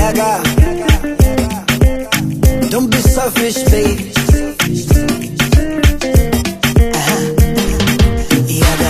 Yaga. Don't be selfish, baby. Uh-huh. Yaga.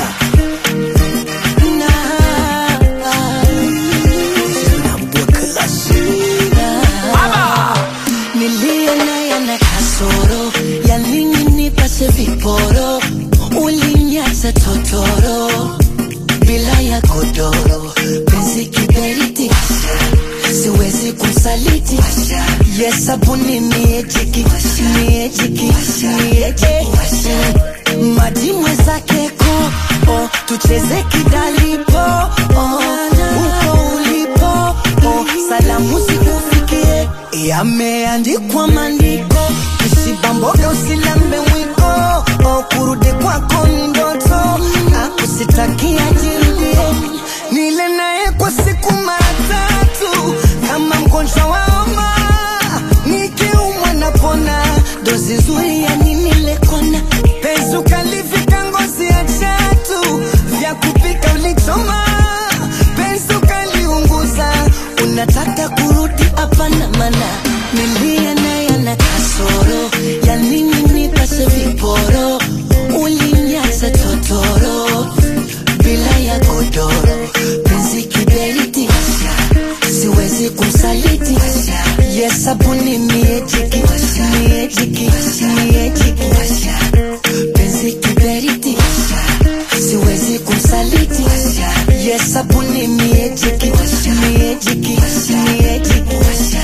Nilie naye ana kasoro ya nini nipase viporo, ulinyaza totoro bila ya godoro, penzi kiberiti, siwezi kumsaliti. Yes, sabuni miejiki, miejiki, miejiki, maji mwenzake ko oh, tucheze kidalipo oh, uko ulipo oh, salamu zikufikie yameandikwa maandiko usibamboga usilambe mwiko oh, kurudi kwako ni ndoto akusitakia jirudie nile naye kwa siku mara tatu kama mgonjwa wa homa nikiumwa napona dozi nzuri ya nini lekona penzi ukalivika ngozi ya chatu vya kupika ulichoma penzi ukaliunguza unataka kurudi hapana mana nilia naye ana kasoro ya nini nipase viporo ulinyaza totoro bila ya godoro penzi kiberiti siwezi kumsaliti yes sabuni miejiki miejiki miejiki penzi kiberiti siwezi kumsaliti yes sabuni miejiki miejiki miejiki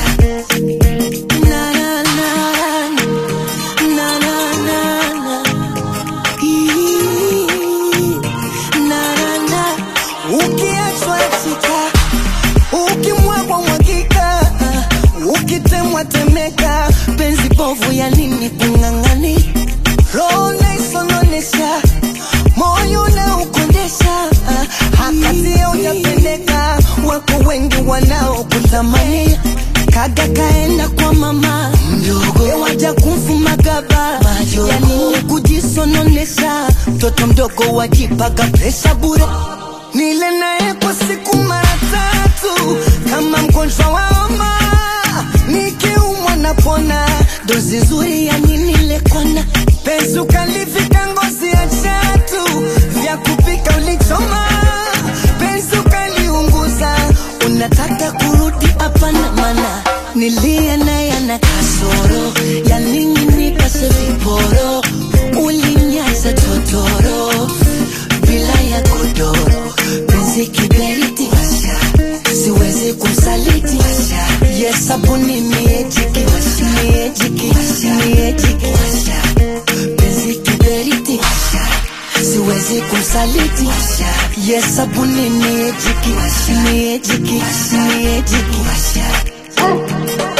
na na na na na na na Ii, na na na ukiachwa chika ukimwagwa mwagika ukitemwa temeka penzi povu ya nini kung'ang'ani roho naisononesha moyo na ukondesha hakatia ujapendeka wako wengi wanaokutamani kaga kaenda kwa mama mdogo waja kumfuma gaba ya nini kujisononesha mtoto mdogo wajipaga presha bure nile naye kwa siku mara tatu kama mgonjwa wa homa nikiumwa napona dozi nzuri ya nini lekona penzi ukalivika ngozi ya chatu vya kupika ulichoma penzi ukaliunguza unataka kurudi hapana mana nilia naye ana kasoro ya nini nipase viporo ulinyaza totoro bila ya godoro penzi kiberiti siwezi kumsaliti yes sabuni miejiki miejiki miejiki penzi kiberiti siwezi kumsaliti yes sabuni miejiki miejiki miejiki